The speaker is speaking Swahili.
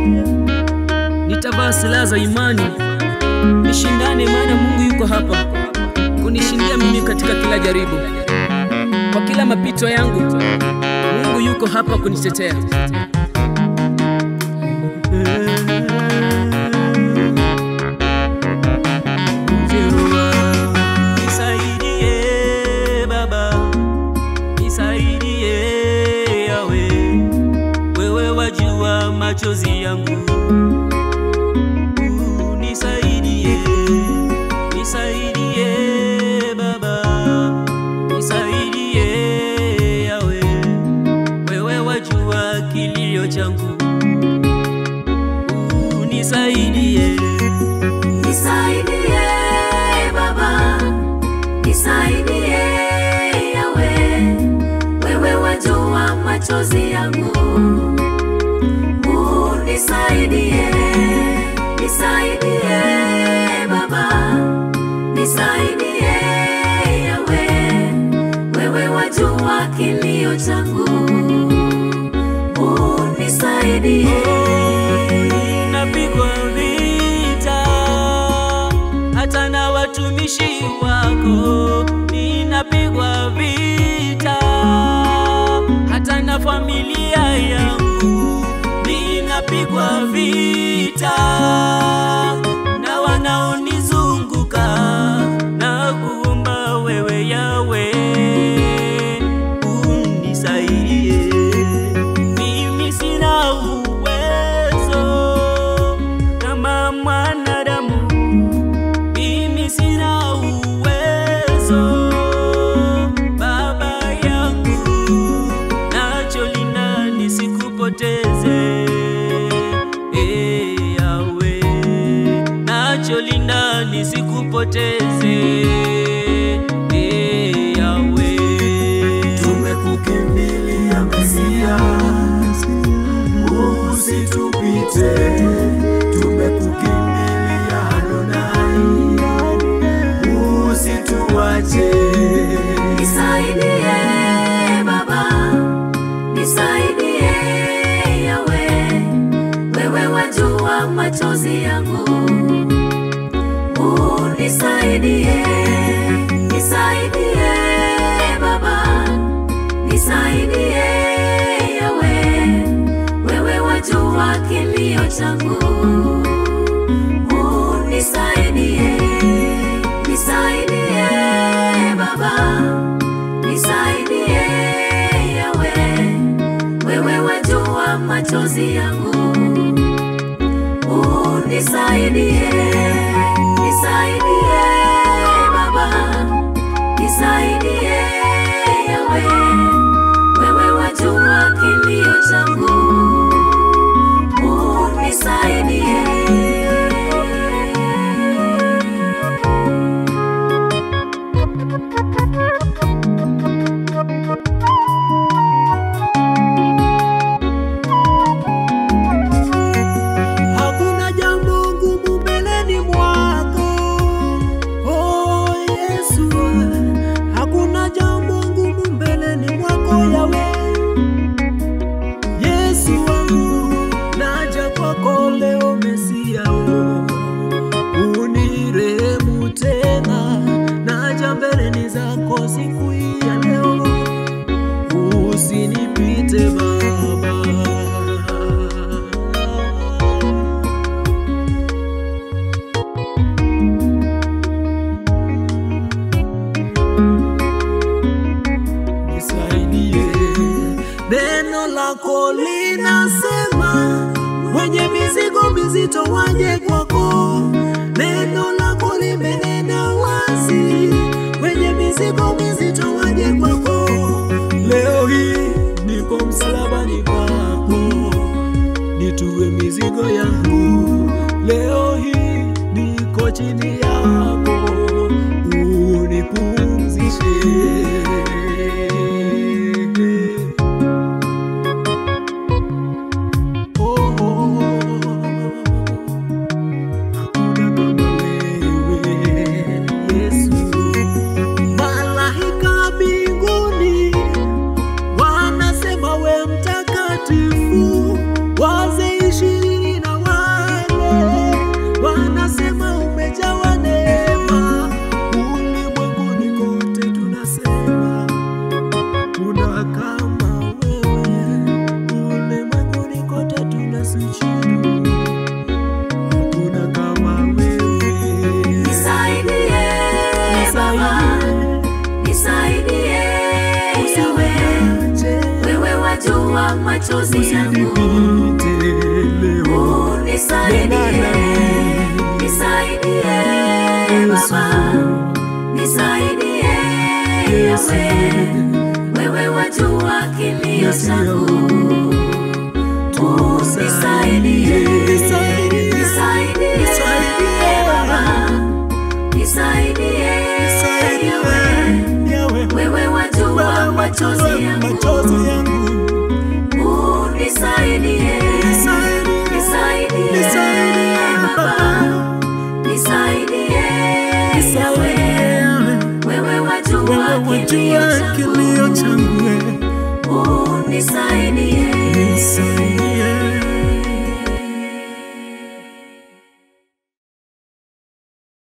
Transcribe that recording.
nitavaa silaha za imani, nishindane, maana Mungu yuko hapa kunishindia mimi katika kila jaribu, kwa kila mapito yangu. Mungu yuko hapa kunitetea. Nisaidie Baba, nisaidie Yawe, wewe wajua machozi yangu. Uh, Nisaidie, nisaidie Baba, nisaidie Yawe, wewe wajua kilio changu. Uh, Nisaidie, Nisaidie Baba, nisaidie Yawe, wewe wajua machozi yangu. Unisaidie, nisaidie Baba, nisaidie Yawe, wewe wajua kilio changu. Unisaidie. napigwa vita hata na watumishi wako, ninapigwa vita hata na familia yangu, ninapigwa vita na wanaonizunguka na kuomba wewe Yawe unisaidie mimi sina uwezo kama mwanadamu, mimi sina uwezo Baba yangu, nacholinda nisikupoteze Eh, Yawe, nacholinda nisikupoteze Eh, Yawe. Tumekukimbilia Mesia, usitupite. Tumekukimbilia Adonai, usituache. Nisaidie Baba, nisaidie Yawe, wewe wajua machozi yangu. Unisaidie, nisaidie Baba, nisaidie Yawe, wewe wajua kilio changu. Unisaidie, nisaidie Baba, nisaidie Yawe, wewe wajua machozi yangu. Unisaidie, nisaidie Baba, nisaidie Yawe, wewe wajua kilio changu. Unisaidie. Hakuna jambo ngumu mbeleni mwako, oh Yesu. Hakuna jambo ngumu mbeleni mwako Yawe. Yesu wangu, naja kwako leo Mesia, oh. unirehemu tena, naja mbeleni zako siku hii ya leo, usinipite Baba. nisaidie. Neno lako linasema wenye mizigo mizito waje kwako. Neno lako limenena wazi, wenye mizigo mizito waje kwako. Leo hii niko msalabani kwako, nitue mizigo yangu. Leo hii niko chini yako, unipumzishe. Oh, oh, hakuna kama wewe Yesu. Malaika mbinguni wanasema we mtakatifu, wazee ishirini wajua machozi yangu, unisaidie, nisaidie Baba, nisaidie Yawe, wewe wajua kilio changu, unisaidie, nisaidie Baba, nisaidie Yawe, wewe wajua machozi yangu, unisaidie, nisaidie Baba, nisaidie Yawe, wewe wajua kilio changu, unisaidie,